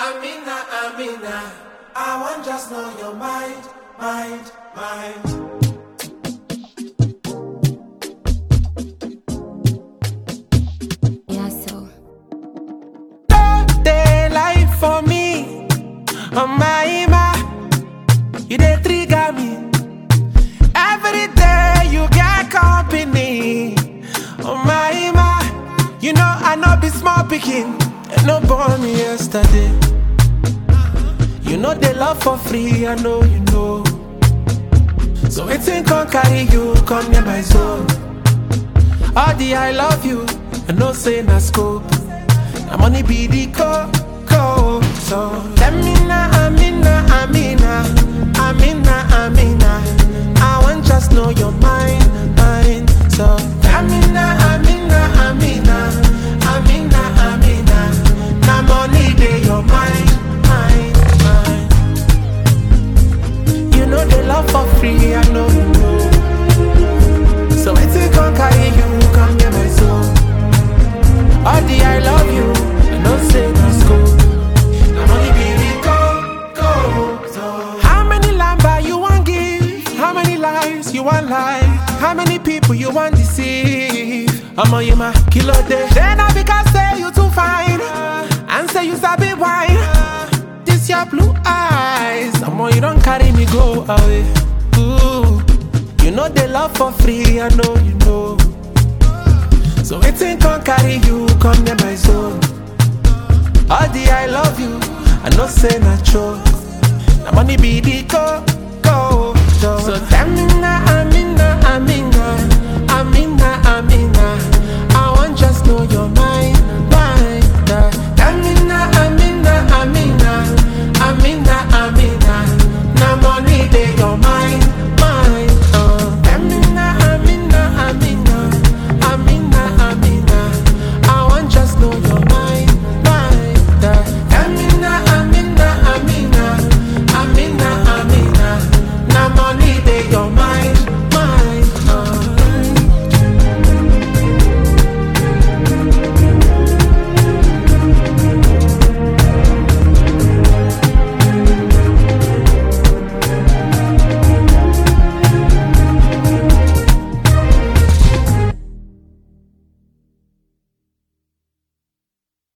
Amina, Amina. I want just know your mind, mind, mind. Yeah, so. They lie for me, oh my Ima. You they trigger me. Every day you get company, oh my Ima. You know I know be small picking, and no born me yesterday. You know they love for free, I know you know. So it's in can carry you, come near my zone. All the I love you, I know say na scope. Na money be the co co. So Amina, Amina, Amina, Amina, Amina. I want just know your mind, mind. So Amina, Amina, Amina, Amina, Amina. Na money dey your mind, mind, mind. You know they love for free, I know you know. So it's a can carry you, come near my soul. All the I love you, I know say no school. I'm only baby go, go. So how many lamba you want give? How many lives you want lie? How many people you want deceive? I'm on you my kilo day. Then I because say you too fine. And say you sabi wine. This your blue eyes. I'm on you don't carry me go away. Ooh. You know they love for free, I know you know. So it's in can carry you, come near my zone. All the I love you, I know say na true. Na money be the go, go, go. So Amina, Amina, Amina.